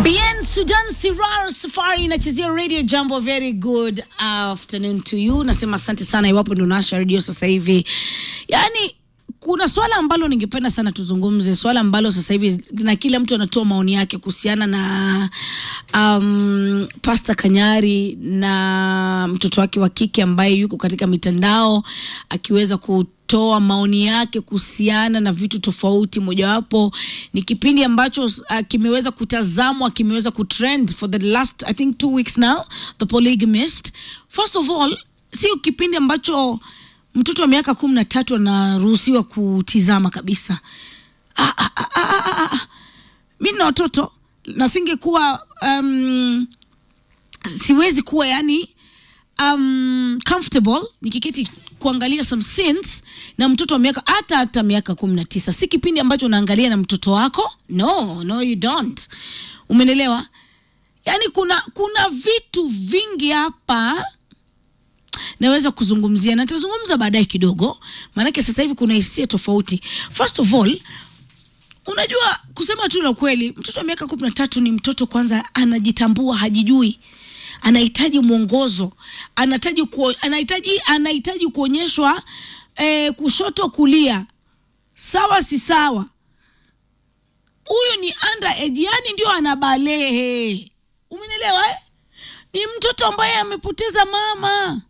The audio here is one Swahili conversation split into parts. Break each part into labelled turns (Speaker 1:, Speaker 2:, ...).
Speaker 1: Bien Sudan Sirar Safari inachezea radio jambo. Very good afternoon to you. Nasema asante sana iwapo ndo nasha radio sasa hivi. Yani kuna swala ambalo ningependa sana tuzungumze, swala ambalo sasa hivi na kila mtu anatoa maoni yake kuhusiana na um, Pasta Kanyari na mtoto wake wa kike ambaye yuko katika mitandao akiweza kutoa maoni yake kuhusiana na vitu tofauti. Mojawapo ni kipindi ambacho uh, kimeweza kutazamwa, kimeweza kutrend for the last I think two weeks now, The Polygamist. First of all, sio kipindi ambacho mtoto wa miaka kumi na tatu anaruhusiwa kutizama kabisa. Ah, ah, ah, ah, ah, ah. Mi na watoto na singekuwa um, siwezi kuwa yani um, comfortable nikiketi kuangalia some scenes na mtoto wa miaka hata hata miaka kumi na tisa. Si kipindi ambacho unaangalia na mtoto wako. No, no you don't. Umenelewa? Yani kuna kuna vitu vingi hapa naweza kuzungumzia na nitazungumza baadaye kidogo, maanake sasa hivi kuna hisia tofauti. First of all, unajua kusema tu la kweli, mtoto wa miaka kumi na tatu ni mtoto kwanza, anajitambua, hajijui, anahitaji mwongozo, anahitaji kuo, anahitaji anahitaji kuonyeshwa eh, kushoto kulia, sawa si sawa. Huyu ni underage, yani ndio anabalehe, umenielewa eh? Ni mtoto ambaye amepoteza mama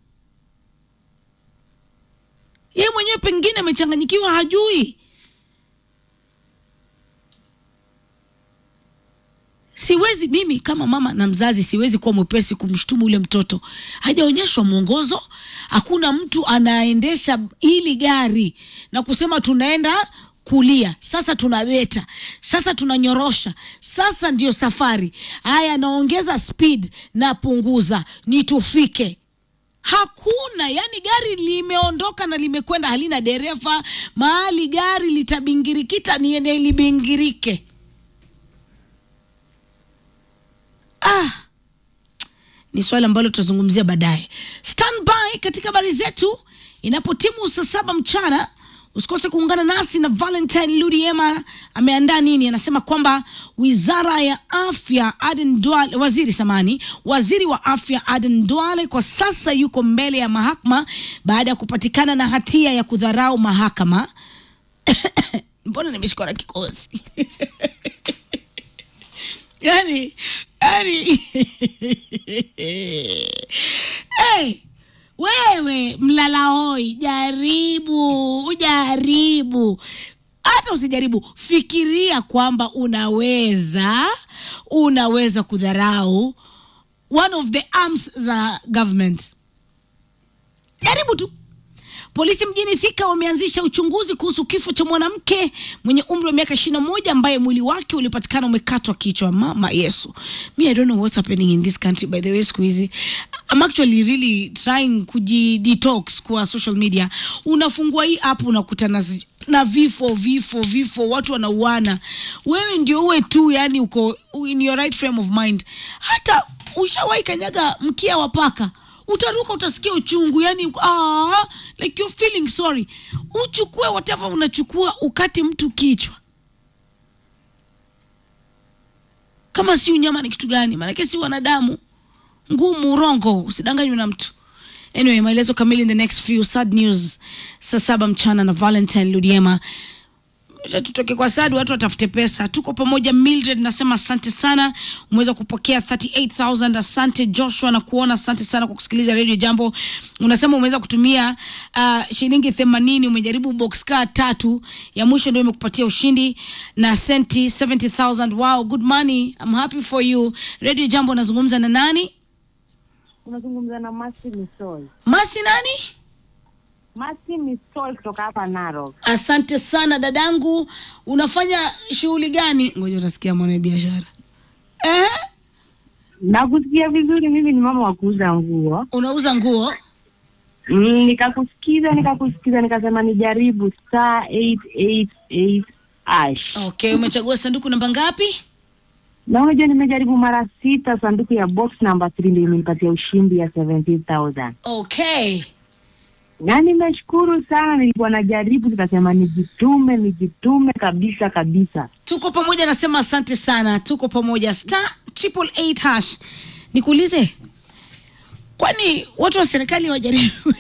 Speaker 1: yeye mwenyewe pengine amechanganyikiwa, hajui. Siwezi mimi kama mama na mzazi, siwezi kuwa mwepesi kumshtumu ule mtoto. Hajaonyeshwa mwongozo, hakuna mtu anaendesha hili gari na kusema tunaenda kulia sasa, tunabeta sasa, tunanyorosha sasa, ndio safari. Haya, naongeza speed na punguza, ni tufike Hakuna, yani gari limeondoka na limekwenda, halina dereva. Mahali gari litabingirikita, niende libingirike. Ah, ni swali ambalo tutazungumzia baadaye. Stand by katika habari zetu inapotimu saa saba mchana. Usikose kuungana nasi na Valentine Ludiema ameandaa nini. Anasema kwamba wizara ya afya Aden Duale, waziri samani, waziri wa afya Aden Duale kwa sasa yuko mbele ya mahakama baada ya kupatikana na hatia ya kudharau mahakama. Mbona nimeshikwa na kikosi? yani, yani hey. Wewe mlalahoi, jaribu jaribu, hata usijaribu, fikiria kwamba unaweza unaweza kudharau one of the arms za government. Jaribu tu. Polisi mjini Thika wameanzisha uchunguzi kuhusu kifo cha mwanamke mwenye umri wa miaka ishirini na moja ambaye mwili wake ulipatikana umekatwa kichwa. Mama Yesu, me I don't know what's happening in this country by the way. Siku hizi I'm actually really trying kujidetox kwa social media. Unafungua hii app unakutana na vifo vifo vifo, watu wanauana, wewe ndio uwe tu, yani uko in your right frame of mind. Hata ushawahi kanyaga mkia wa paka utaruka utasikia uchungu yani, ah, like you're feeling sorry. Uchukue whatever unachukua, ukate mtu kichwa, kama si unyama ni kitu gani? Maanake si wanadamu, ngumu, urongo, usidanganywe na mtu. Anyway, maelezo kamili in the next few. Sad news saa saba mchana na Valentine Ludiema. Tutoke kwa Sadi, watu watafute pesa. Tuko pamoja. Mildred nasema asante sana, umeweza kupokea 38000 asante. Joshua na kuona, asante sana kwa kusikiliza Radio Jambo. Unasema umeweza kutumia uh, shilingi 80 umejaribu box car tatu, ya mwisho ndio imekupatia ushindi na senti 70000. Wow, good money, I'm happy for you. Radio Jambo, nazungumza na nani?
Speaker 2: Unazungumza na Masi Misol.
Speaker 1: Masi nani?
Speaker 2: Masi Misol kutoka hapa Narok.
Speaker 1: Asante sana dadangu, unafanya shughuli gani? Ngoja utasikia mwana biashara eh?
Speaker 2: Nakusikia vizuri, mimi ni mama wa kuuza nguo.
Speaker 1: Unauza nguo?
Speaker 2: Mm, nikakusikiza nikakusikiza nikasema nijaribu star 888 ash.
Speaker 1: Okay, umechagua sanduku namba ngapi?
Speaker 2: Na unajua nimejaribu mara sita, sanduku ya box number 3 ndio imenipatia ushindi ya 17000.
Speaker 1: Okay,
Speaker 2: na nimeshukuru sana. Nilikuwa najaribu, nikasema nijitume, nijitume kabisa kabisa.
Speaker 1: tuko pamoja nasema asante sana tuko pamoja star triple eight hash nikuulize kwani watu wa serikali wajaribu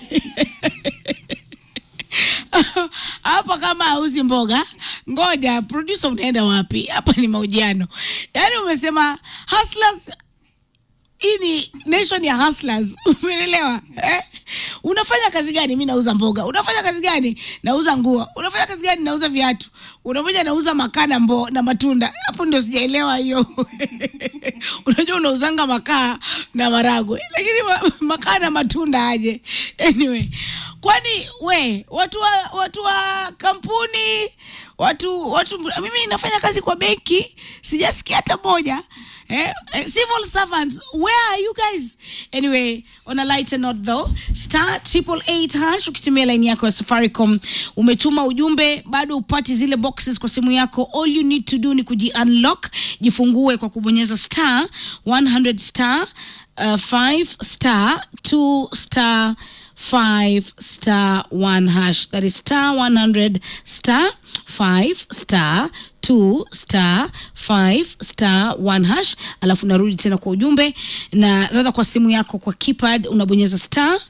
Speaker 1: hapa kama hauzi mboga ngoja producer unaenda wapi hapa ni mahojiano yaani umesema hustlers hii ni nation ya hustlers umeelewa eh? unafanya kazi gani mi nauza mboga unafanya kazi gani nauza nguo unafanya kazi gani nauza viatu unamoja nauza makaa na mbo na matunda hapo ndio sijaelewa hiyo unajua unauzanga makaa na maragwe lakini ma, makaa na matunda aje anyway kwani we watu wa watu wa kampuni watu watu mimi nafanya kazi kwa benki sijasikia hata moja Eh, eh, civil servants where are you guys anyway on a lighter note though star triple eight hash ukitumia line yako ya safaricom umetuma ujumbe bado upati zile boxes kwa simu yako all you need to do ni kuji unlock jifungue kwa kubonyeza star 100 star uh, 5 star 2 star 5 star 1 hash that is star 100 star 5 star 2 star 5 star 1 hash alafu narudi tena kwa ujumbe na radha kwa simu yako kwa keypad unabonyeza star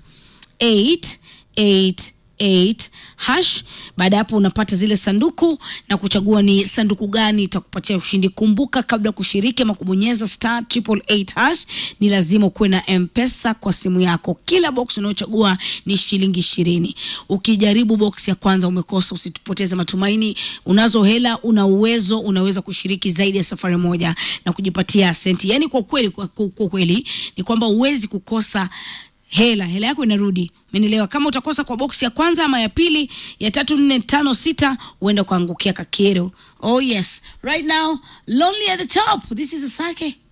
Speaker 1: 888 hash baada ya hapo unapata zile sanduku na kuchagua ni sanduku gani itakupatia ushindi kumbuka kabla ya kushiriki ama kubonyeza star triple eight hash ni lazima ukuwe na mpesa kwa simu yako kila box unayochagua ni shilingi ishirini ukijaribu box ya kwanza umekosa usipoteze matumaini unazo hela una uwezo unaweza kushiriki zaidi ya safari moja na kujipatia senti yaani kwa kweli kwa, kwa, kwa kweli ni kwamba huwezi kukosa hela hela yako inarudi menelewa kama utakosa kwa boksi ya kwanza ama ya pili ya tatu nne tano sita huenda ukaangukia kakero oh yes right now lonely at the top this is asake